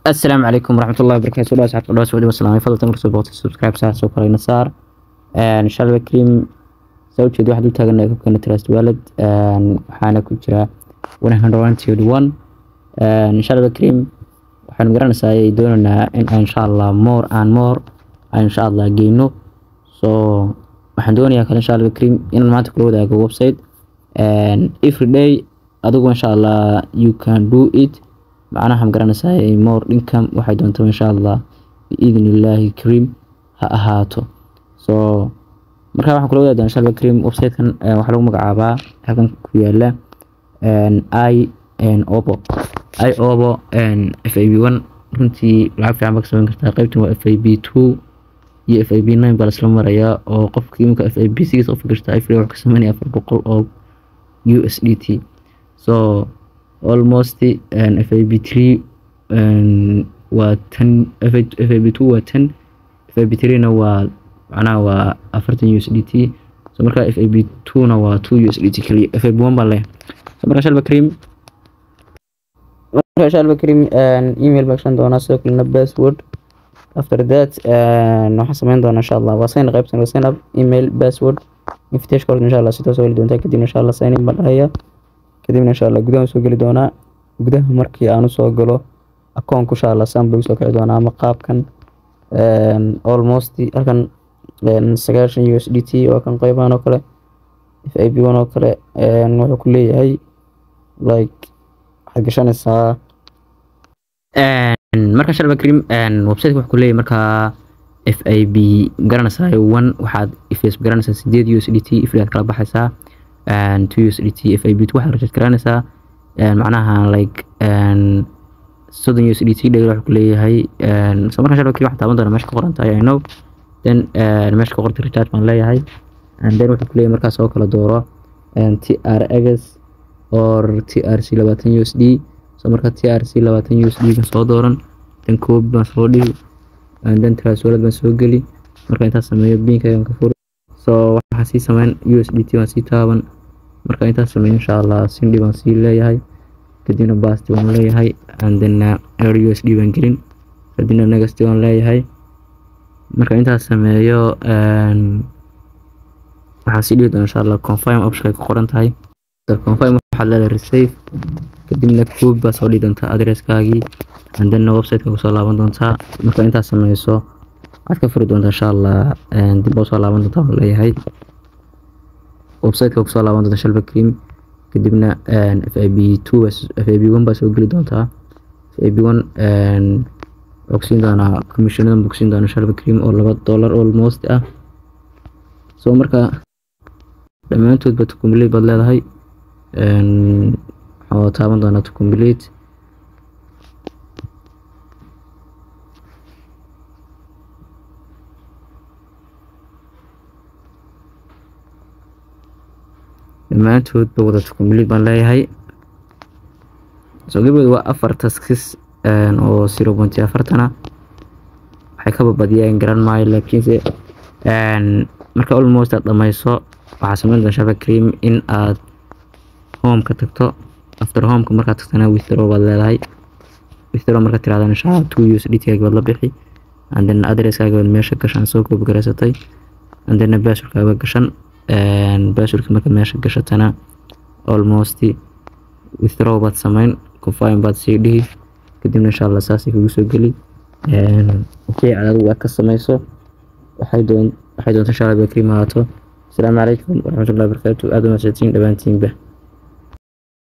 السلام عليكم ورحمة الله وبركاته الله سعادة الله سعودي والسلام فضل تمر سو بوقت سبسكرايب ساعة سو كرينا صار إن شاء الله كريم سويت جد واحد وتاجنا كيف كان تراست والد وحنا كجرا 121 إن شاء الله كريم waxaan garanaysaa doonaynaa in insha allah more and more insha allah geyno so waxaan doonayaa kale insha allah kariim inaan maanta kula wadaago website every day adigu insha allah you can do it macnaha ma garanaysaa more income waxay doonto insha allah biidni illaahi kariim ha ahaato so marka waxaan kula wadaagdaa insha allah kariim websitekan waxaa lagu magacaabaa halkan ku yaala i obo i obo f a b one runtii lacag fiican baa ka samayn kartaa qaybtan waa f a b two iyo f a b nine baa lasla marayaa oo qofka imika f a b six u fikirta ifree wuxuu ka sameynaya afar boqol oo u s d t so almost f a b three waa ten f a b two waa ten f a b three na waa macnaha waa afartan u s d t so marka f a b two na waa two u s d t keliya f a b one baa leh so marka shalba cream marka shalba cream email baa gashan doonaa sidoo kalena password after that waxaan sameyn doonaa insha allah waa sign qaybtan waa sign up email password invitation code insha allah si toos heli doontaa kadibna insha allah sign in baan dhahaya kadibna insha allah gudaha soo geli doonaa gudaha markii aan usoo galo akoonku insha allah saan buu soo kici doonaa ama qaabkan almost halkan sagaashan u s d t waa kan qeybahan oo kale f a b one oo kale wuxuu ku leeyahay like waxaad gashanaysaa marka shalba cream websiteka wuxuu ku leeyahay markaa f a b magaranaysaa one waxaad ifs magaranaysaa sideed u s d t ifri aad kala baxaysaa two u s d t f a b two waxaad rajad garanaysaa macnaha like soddon u s d t dhegel wuxuu ku leeyahay so marka shalba cream waxaan taaban doonaa meesha ka qoran tahay i know then meesha ka qorta recharge baan leeyahay and then wuxuu ku leeyahay markaas oo kala dooro t r x or t r c labaatan u s d so marka t r c labaatan u s d kan soo dooran dan koobi baan soo dhigi dan transwalad baan soo geli marka intaas sameeyo binkaygan ka furi so waxaa sii sameyn u s d t baan sii taaban marka intaas sameeyo insha allah sindhi baan sii leeyahay kadibna basti baan leeyahay and then er u s d baan gelin kadibna negasti baan leeyahay marka intaas sameeyo waxaa sii dhigi doona insha allah confirm option ay ku qoran tahay confirm waxaad leedahay receive kadibna koob baa soo dhigi doontaa adresskaagii and then websiteka kusoo laaban doontaa marka intaas sameyso waxaad ka furi doontaa insha allah dib baa usoo laaban doontaa waan leeyahay websiteka kusoo laaban doontaa shalba cream kadibna f a b two f a b one baa soo geli doontaa f a b one ogsiin doonaa commissionadan bogsiin doonaa shalba cream oo laba dollar almost ah so marka dhammaantoodba tukumiley baad leedahay waxaa taaban doonaa to complete dhammaantoodba wada to complete baan leeyahay so gabadooda waa afar taskis oo zero point afartana waxay ka babadiyeen garan maayo laakiinse marka almost aad dhammayso waxaa sameyn doona shaba cream in aad homeka tagto after homeka markaad tagtana withdraw baad leedahay withdraw markaad tirahdaan insha allah two us dtgaagi baad la bixi and then adresskaaga baad meesha gashaan soo koobi garaysatay and then basurkaaga gashan basurka markaad meesha gashatana almost withdraw baad sameyn confirm baad sii dhihi kadibna insha allah saasay kugu soo geli okay adigu aad ka sameyso waxay doon waxay doonta insha allah bakriim ahaato السلام عليكم ورحمة الله وبركاته أهلا وسهلا دبانتين به